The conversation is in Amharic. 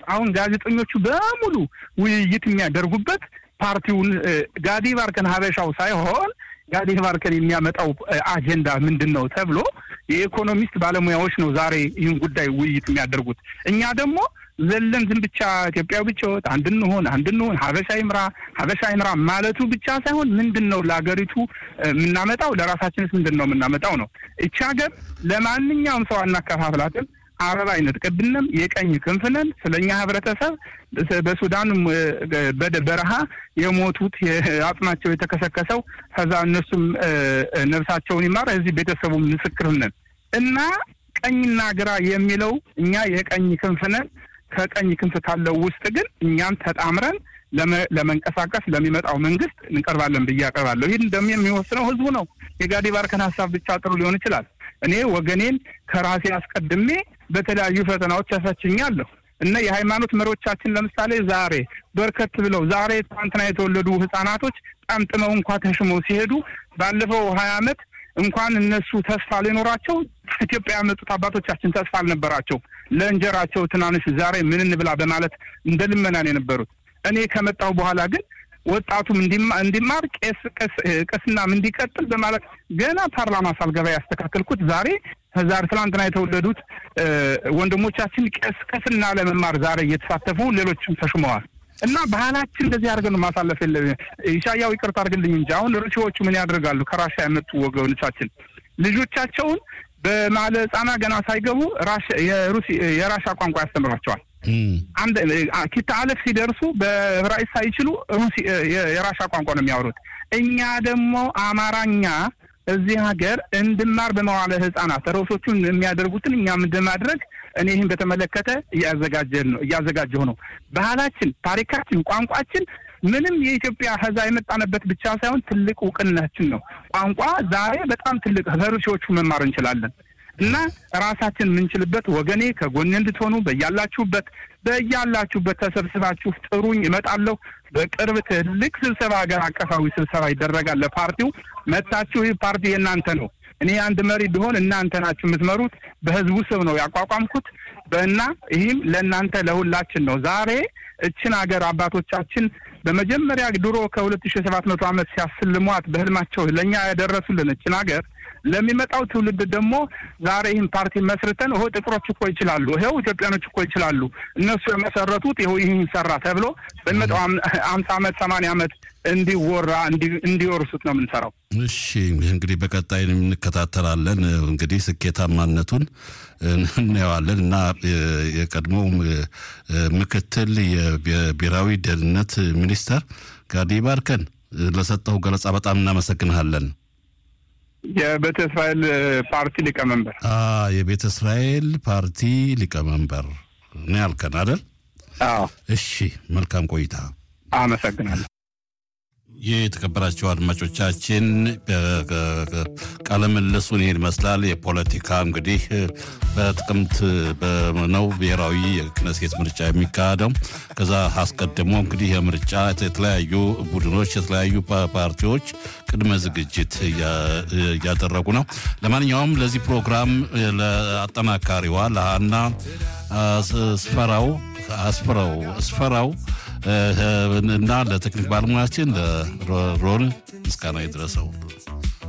አሁን ጋዜጠኞቹ በሙሉ ውይይት የሚያደርጉበት ፓርቲውን ጋዲ ባርከን ሀበሻው ሳይሆን ጋዲ ባርከን የሚያመጣው አጀንዳ ምንድን ነው ተብሎ የኢኮኖሚስት ባለሙያዎች ነው ዛሬ ይህን ጉዳይ ውይይት የሚያደርጉት። እኛ ደግሞ ዘለን ዝም ብቻ ኢትዮጵያዊ ብቻ ወጥ አንድ እንሆን አንድ እንሆን ሀበሻ ይምራ ሀበሻ ይምራ ማለቱ ብቻ ሳይሆን ምንድን ነው ለሀገሪቱ የምናመጣው ለራሳችንስ ምንድን ነው የምናመጣው ነው። እቺ ሀገር ለማንኛውም ሰው አናከፋፍላትም። አበባ አይነጥቅብንም። የቀኝ ክንፍነን ስለኛ ህብረተሰብ በሱዳን በረሃ የሞቱት አጽማቸው የተከሰከሰው ከዛ እነሱም ነፍሳቸውን ይማር እዚህ ቤተሰቡ ምስክር ነን እና ቀኝና ግራ የሚለው እኛ የቀኝ ክንፍነን ከቀኝ ክንፍ ካለው ውስጥ ግን እኛም ተጣምረን ለመንቀሳቀስ ለሚመጣው መንግስት እንቀርባለን ብዬ አቀርባለሁ። ይህን ደግሞ የሚወስነው ህዝቡ ነው። የጋዲ ባርከን ሀሳብ ብቻ ጥሩ ሊሆን ይችላል። እኔ ወገኔን ከራሴ አስቀድሜ በተለያዩ ፈተናዎች ያሳችኛለሁ እና የሃይማኖት መሪዎቻችን ለምሳሌ ዛሬ በርከት ብለው ዛሬ ትናንትና የተወለዱ ህጻናቶች ጠምጥመው እንኳ ተሽመው ሲሄዱ ባለፈው ሀያ ዓመት እንኳን እነሱ ተስፋ ሊኖራቸው ኢትዮጵያ ያመጡት አባቶቻችን ተስፋ አልነበራቸው። ለእንጀራቸው ትናንሽ ዛሬ ምን እንብላ በማለት እንደ ልመናን የነበሩት። እኔ ከመጣሁ በኋላ ግን ወጣቱም እንዲማር ቄስ ቅስናም እንዲቀጥል በማለት ገና ፓርላማ ሳልገባ ያስተካከልኩት ዛሬ ዛሬ ትላንትና የተወለዱት ወንድሞቻችን ቄስ ቅስና ለመማር ዛሬ እየተሳተፉ ሌሎችም ተሹመዋል። እና ባህላችን እንደዚህ አድርገን ማሳለፍ የለ ኢሻያው ይቅርታ አድርግልኝ እንጂ አሁን ሩሲዎቹ ምን ያደርጋሉ? ከራሻ ያመጡ ወገኖቻችን ልጆቻቸውን በማለ ህጻና ገና ሳይገቡ የራሻ ቋንቋ ያስተምሯቸዋል። አንድ ኪታ አለፍ ሲደርሱ በዕብራይስጥ ሳይችሉ የራሻ ቋንቋ ነው የሚያወሩት። እኛ ደግሞ አማራኛ እዚህ ሀገር እንድማር በመዋለ ህጻናት ርዕሶቹን የሚያደርጉትን እኛም እንደማድረግ እኔ ይህን በተመለከተ እያዘጋጀን ነው እያዘጋጀሁ ነው። ባህላችን፣ ታሪካችን፣ ቋንቋችን ምንም የኢትዮጵያ ህዛ የመጣንበት ብቻ ሳይሆን ትልቅ እውቅናችን ነው። ቋንቋ ዛሬ በጣም ትልቅ ከሩሲዎቹ መማር እንችላለን እና ራሳችን የምንችልበት ወገኔ ከጎኔ እንድትሆኑ በያላችሁበት በያላችሁበት ተሰብስባችሁ ጥሩኝ፣ እመጣለሁ። በቅርብ ትልቅ ስብሰባ ሀገር አቀፋዊ ስብሰባ ይደረጋል። ለፓርቲው መታችሁ። ይህ ፓርቲ የእናንተ ነው። እኔ አንድ መሪ ቢሆን እናንተ ናችሁ የምትመሩት። በህዝቡ ስብ ነው ያቋቋምኩት እና ይህም ለእናንተ ለሁላችን ነው። ዛሬ እችን ሀገር አባቶቻችን በመጀመሪያ ድሮ ከሁለት ሺ ሰባት መቶ ዓመት ሲያስልሟት በህልማቸው ለእኛ ያደረሱልን እችን ሀገር ለሚመጣው ትውልድ ደግሞ ዛሬ ይህን ፓርቲ መስርተን ይኸው ጥቁሮች እኮ ይችላሉ፣ ይኸው ኢትዮጵያኖች እኮ ይችላሉ፣ እነሱ የመሰረቱት ይኸው ይህን ሰራ ተብሎ በሚመጣው አምሳ ዓመት ሰማንያ ዓመት እንዲወራ እንዲወርሱት ነው የምንሰራው። እሺ እንግዲህ በቀጣይ እንከታተላለን። እንግዲህ ስኬታማነቱን እናየዋለን እና የቀድሞው ምክትል የብሔራዊ ደህንነት ሚኒስተር ጋዲ ባርከን ለሰጠው ገለጻ በጣም እናመሰግንሃለን። የቤተ እስራኤል ፓርቲ ሊቀመንበር የቤተ እስራኤል ፓርቲ ሊቀመንበር ነው ያልከን አይደል? አዎ። እሺ መልካም ቆይታ። አመሰግናለሁ። የተከበራቸው አድማጮቻችን ቃለ ምልልሱን ይህን ይመስላል። የፖለቲካ እንግዲህ በጥቅምት ነው ብሔራዊ የክነሴት ምርጫ የሚካሄደው። ከዛ አስቀድሞ እንግዲህ የምርጫ የተለያዩ ቡድኖች የተለያዩ ፓርቲዎች ቅድመ ዝግጅት እያደረጉ ነው። ለማንኛውም ለዚህ ፕሮግራም ለአጠናካሪዋ ለሀና ስፈራው አስፈራው ስፈራው እና ለቴክኒክ ባለሙያችን ለሮል ምስጋና ይድረሰው።